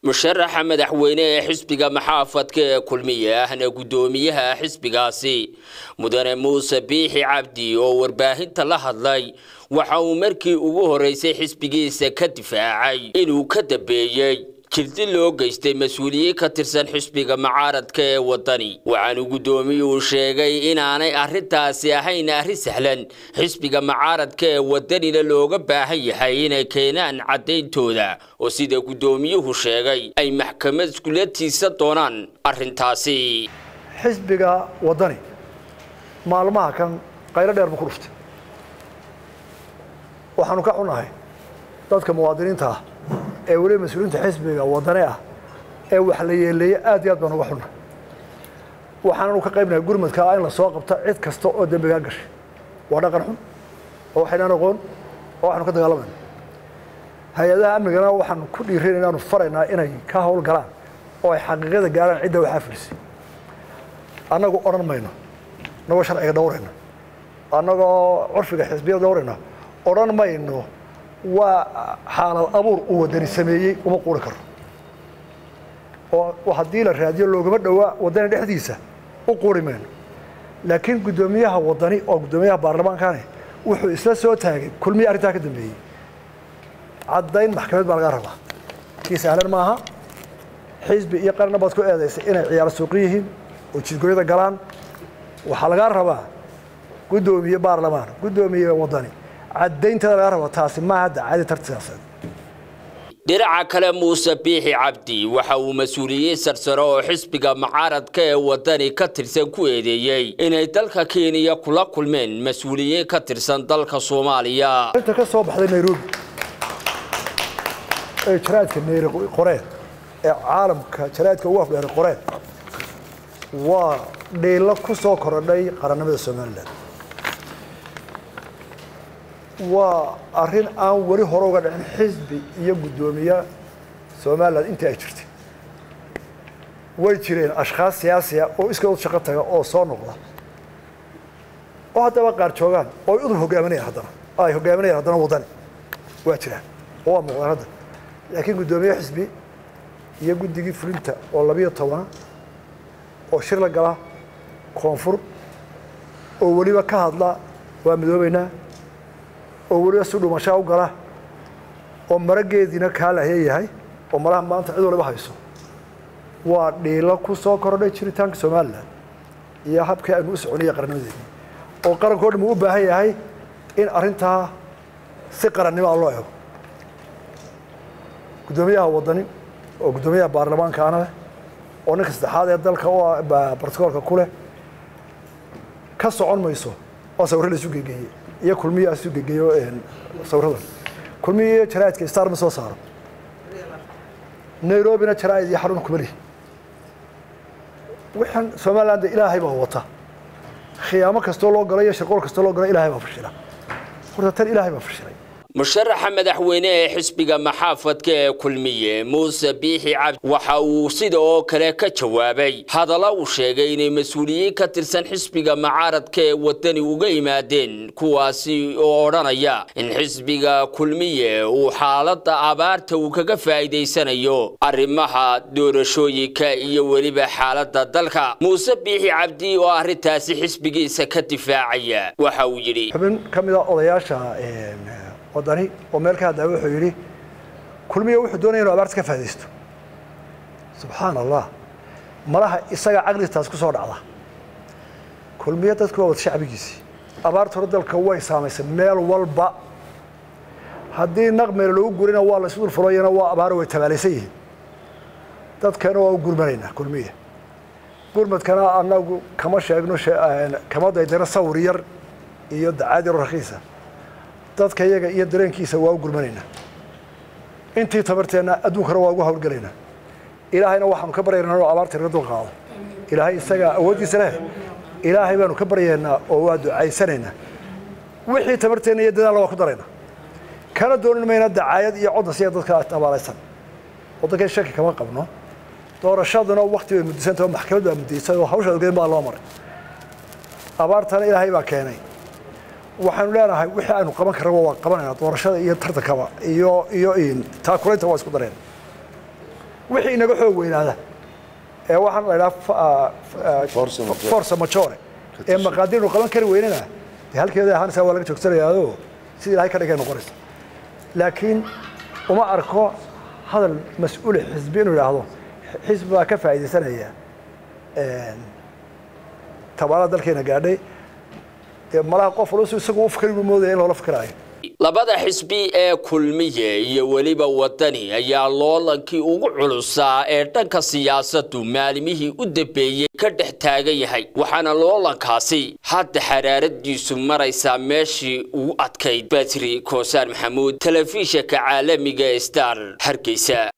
musharaxa madaxweyne ee xisbiga maxaafadka ee kulmiye ahna guddoomiyaha xisbigaasi mudane muuse biixi cabdi oo warbaahinta la hadlay waxa uu markii ugu horeysay xisbigiisa ka difaacay inuu ka dambeeyey jirdi loo geystay mas-uuliyiin ka tirsan xisbiga macaaradka ee waddani waxaanu guddoomiyuhu sheegay inaanay arrintaasi ahayn arrin sahlan xisbiga macaaradka ee waddanina looga baahan yahay inay keenaan caddayntooda oo sida guddoomiyuhu sheegay ay maxkamad iskula tiirsan doonaan arrintaasi xisbiga waddani maalmaha kan qaylo dheer buu ku dhuftay waxaanu ka xunahay dadka muwaadiniinta ah ee weliba mas-uuliyiinta xisbiga waddane ah ee wax la yeeleeyey aad iyo aad baan uga xunnahay waxaananu ka qaybnahay gurmadka in la soo qabta cid kasta oo dembigaa gashay waa dhaqan xun oo waxaynaan aqoon oo waxaanu ka dagaalamayna hay-adaha amnigana waxaanu ku dhiirin inaanu faraynaa inay ka hawl galaan oo ay xaqiiqada gaaraan cidda waxaa filisay annagu odhan mayno annagoo sharciga dhowrayna annagoo curfiga xisbiyada dhowrayna odhan mayno waa xaalad abuur uu waddani sameeyey uma quuri karo oo haddii la raadiyo loogama dhowaa waddani dhexdiisa u quuri mayno laakiin guddoomiyaha waddani oo guddoomiyaha baarlamaankani wuxuu isla soo taagay kulmiye arrintaa ka dambeeyey caddayn maxkamad baa laga rabaa kii sahlan maaha xisbi iyo qarna baad ku eedaysay inay ciyaaro suuqi yihiin oo jidgoyada galaan waxaa lagaa rabaa guddoomiye baarlamaan guddoomiye waddani caddaynteeda laga rabo taasi maaha dacadi tarti siyaasadeed dhinaca kale muuse biixi cabdi waxa uu mas-uuliyiin sarsaro oo xisbiga macaaradka ee waddani ka tirsan ku eedeeyey inay dalka kenya kula kulmeen mas-uuliyiin ka tirsan dalka soomaaliya inta ka soo baxday nairobi ee jaraadka neyri qoreen ee caalamka jaraadka ugu afdheeray qoreen waa dhiilo ku soo korodhay qarannimada somalilan waa arrin aan weli hore uga dhicin xisbi iyo guddoomiye somalilan intii ay jirtay way jireen ashkhaas siyaasiya oo iskood shaqo taga oo soo noqda oo haddaba qaar joogaan oo ay udub hogaaminayaan haddana ay hogaaminayaan haddana waddani waa jiraan oo waa muuqdaan hadda laakiin guddoomiye xisbi iyo guddigii fulinta oo labiyo tobana oo shir la gala koonfur oo weliba ka hadla waa midoobeynaa oo weliba si dhumashaa u gala oo marageediina kaa lahya yahay oo malaha maanta cid waliba hayso waa dhiilo ku soo korodhay jiritaanka somalilan iyo habkii aynu u soconiya qarannimadeeni oo qarankao dhan uu u baahan yahay in arrintaa si qarannimo a loo ego guddoomiyaha waddani oo guddoomiyaha baarlamaankaana leh oo ninka saddexaad ee dalka u barticoolka ku leh ka socon mayso oo sawirro la isu gegeeyey iyo kulmiya isu gegeeyo sawiradan kulmiya iyo jaraa'idka star ma soo saaro nairobina jaraa'id iyo xarun kuma lihi waxaan somaliland ilaahay baa wata khiyaamo kastoo loo galo iyo shirqool kastoo loo galo ilaahay baa fashila horta tan ilaahay baa fashilay musharaxa madaxweyne ee xisbiga maxaafadka ee kulmiye muuse biixi cabdi waxa uu sida oo kale ka jawaabay hadalla uu sheegay inay mas-uuliyiin ka tirsan xisbiga macaaradka ee waddani uga yimaadeen kuwaasi oo odhanaya in xisbiga kulmiye uu xaaladda abaarta uu kaga faa'iidaysanayo arrimaha doorashooyinka iyo weliba xaaladda dalka muuse biixi cabdi oo arrintaasi xisbigiisa ka difaacaya waxa uu yidhi xubin ka mid a odayaasha waddani oo meel ka hadlaya wuxuu yidhi kulmiya wuxuu doonaya inu abaarta ka faa'idaysto subxaan allah malaha isaga caqlistaas ku soo dhacda kulmiya dadku waa wada shacbigiisii abaarta hore dalka way saamaysay meel walba haddii naqmeel lagu gurina waa la isu dul fulayana waa abaaro way tabaalaysan yihiin dadkana waa u gurmanaynaa kulmiya gurmadkana annagu kama sheegno kama daydano sawir yar iyo dacaad yaro rakiisa dadka iyaga iyo dareenkiisa waa u gurmanaynaa intii tabarteenna adduunkana waa ugu hawlgelaynaa ilaahayna waxaanu ka baryaynaa inuu abaarta naga dul qaado ilaahay isagaa awooddiisa leh ilaahay baanu ka baryaynaa oo waa ducaysanaynaa wixii tabarteenna iyo dadaalla waa ku daraynaa kana doonin mayna dacaayad iyo codna siya dadka abaalaysan waddankay shaki kama qabno doorashaduna wakti bay muddisantah oo maxkamad baa muddaysay oo hawsha ogeyn baa loo maray abaartana ilaahay baa keenay waxaanu leenahay wixii aynu qaban karraba waa qabanayna doorashada iyo tartankaba iyo iyo taakulaynta waa isku dareen wixii inaga xoog weynaada ee waxaan la idhaha force majore ee maqaadiirnu qaban kari weynana dee halkeeda ahaanaysaa waa laga joogsanayaado sidii ilahay ka dhigay noqonaysa laakiin uma arko hadal mas-uule xisbi inuu idhaahdo xisbi baa ka faa'iidaysanaya tabaarada dalkeena gaadhay dee malaha qof walba si isagu u fikri buu moodaya in loola fikiraayo labada xisbi ee kulmiye iyo weliba wadani ayaa loolankii ugu culusaa ee dhanka siyaasadu maalimihii u dambeeyey ka dhex taagan yahay waxaana loolankaasi hadda xaraaradiisu maraysaa meeshii ugu adkayd batri koosaan maxamuud telefishinka caalamiga star hargeysa